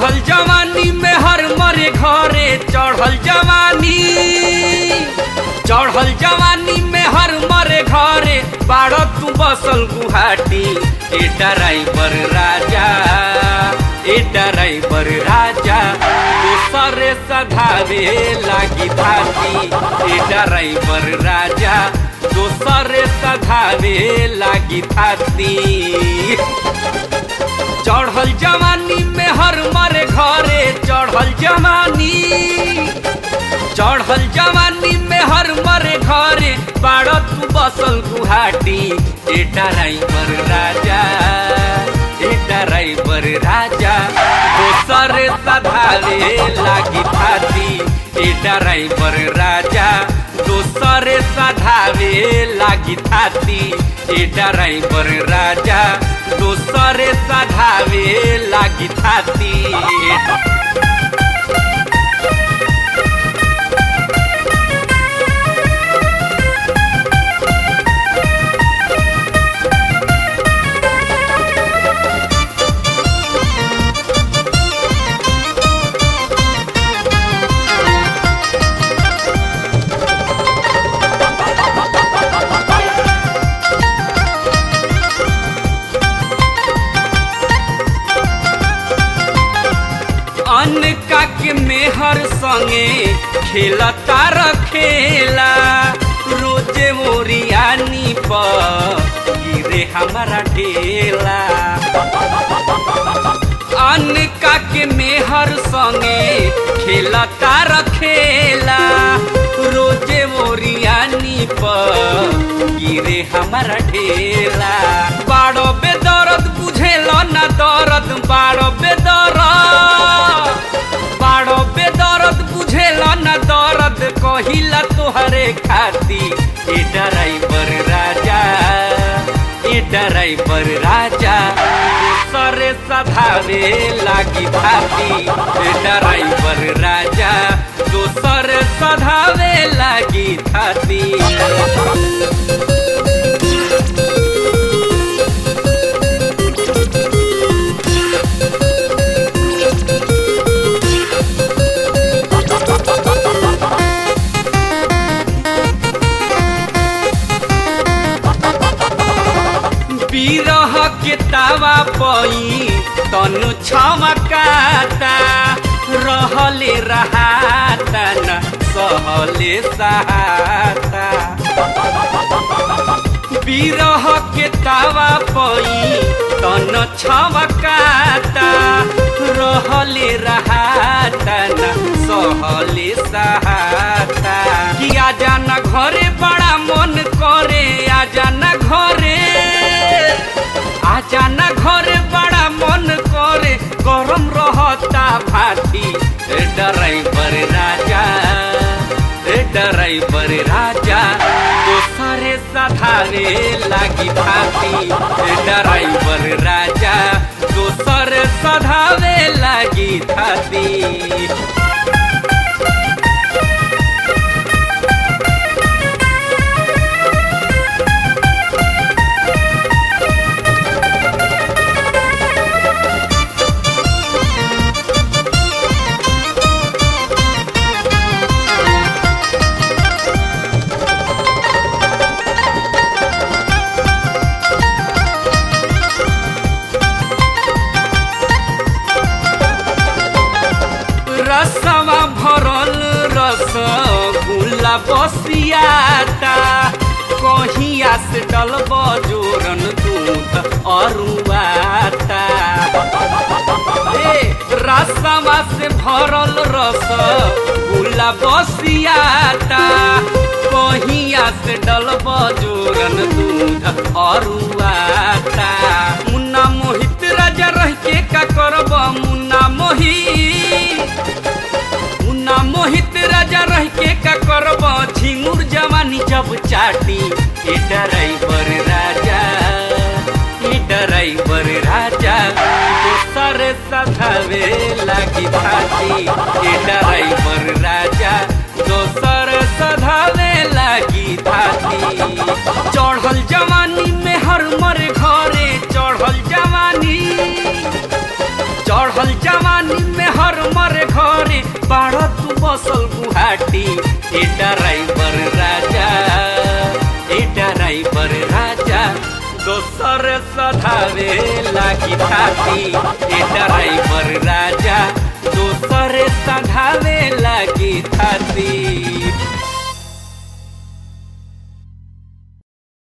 चढ़ल जवानी में हर मरे घरे चढ़ल जवानी चढ़ल जवानी में हर मरे घरे बाड़ तू बसल गुहाटी ए ड्राइवर राजा ए ड्राइवर राजा दूसरे सधावे लागी धाती ए ड्राइवर राजा दूसरे सधावे लागी धाती चढ़ल जवानी में हर मरे घरे चढ़ल जवानी चढ़ल जवानी में हर मरे घरे बाड़ तू बसल गुहाटी ए ड्राइवर राजा ए ड्राइवर राजा दोसर सधावे लागी थाती ए ड्राइवर राजा दोसर सधावे लागी थाती ए ड्राइवर राजा दोसर सधावे लागी थाती अन्न का के मेहर संगे खेलता रखेला रोजे मोरियानी पर गिरे हमारा ढेला अन्न का के मेहर संगे खेलता रखेला रोजे मोरियानी पर गिरे हमारा ढेला बाड़ो बेदर्द बुझेला ना दर्द बाड़ो बेदर्द बाड़ो बेदर्द बुझेला ना दर्द कहिला तोहरे खाती ए ड्राइवर राजा ए ड्राइवर राजा सरे सधावे लागी भाती ए ड्राइवर राजा दोसर सधावे लागी थाती बिरह के तावा पई तनु छमकाता रहले रहाता न सहले सहाता बिरह के तावा पई तन छमकाता रहले रहाता न सहले सहाता कि आजा न घरे बड़ा मन करे आजा न घरे आजा न घरे बड़ा मन करे गरम रहता भाती ए ड्राइवर राजा ए ड्राइवर राजा दोसरे सधारे लागी भाती ए ड्राइवर राजा दोसर सधावे लागी थाती रसवा भरल रस गुला बसियाता कहिया से डलब जोरन दूध अरुआता ए रसवा से भरल रस गुला बसियाता कहिया से डलब जोरन दूध अरुआता मुन्ना मोहित राजा रह के का करब मुन्ना मोहित मुन्ना मोहित राजा रह के का करब झिंगुर जवानी जब चाटी ए ड्राइवर राजा ए ड्राइवर राजा दोसर सधावे लागी भाती ए ड्राइवर राजा दोसर सधावे लागी थाती चढ़ल जवानी में हर मर घरे चढ़ल जवानी चढ़ल जवानी में बाड़ तू बसल गुहाटी ए ड्राइवर राजा ए ड्राइवर राजा दोसर सधावे लागी थाती ए ड्राइवर राजा दोसर सधावे लागी थाती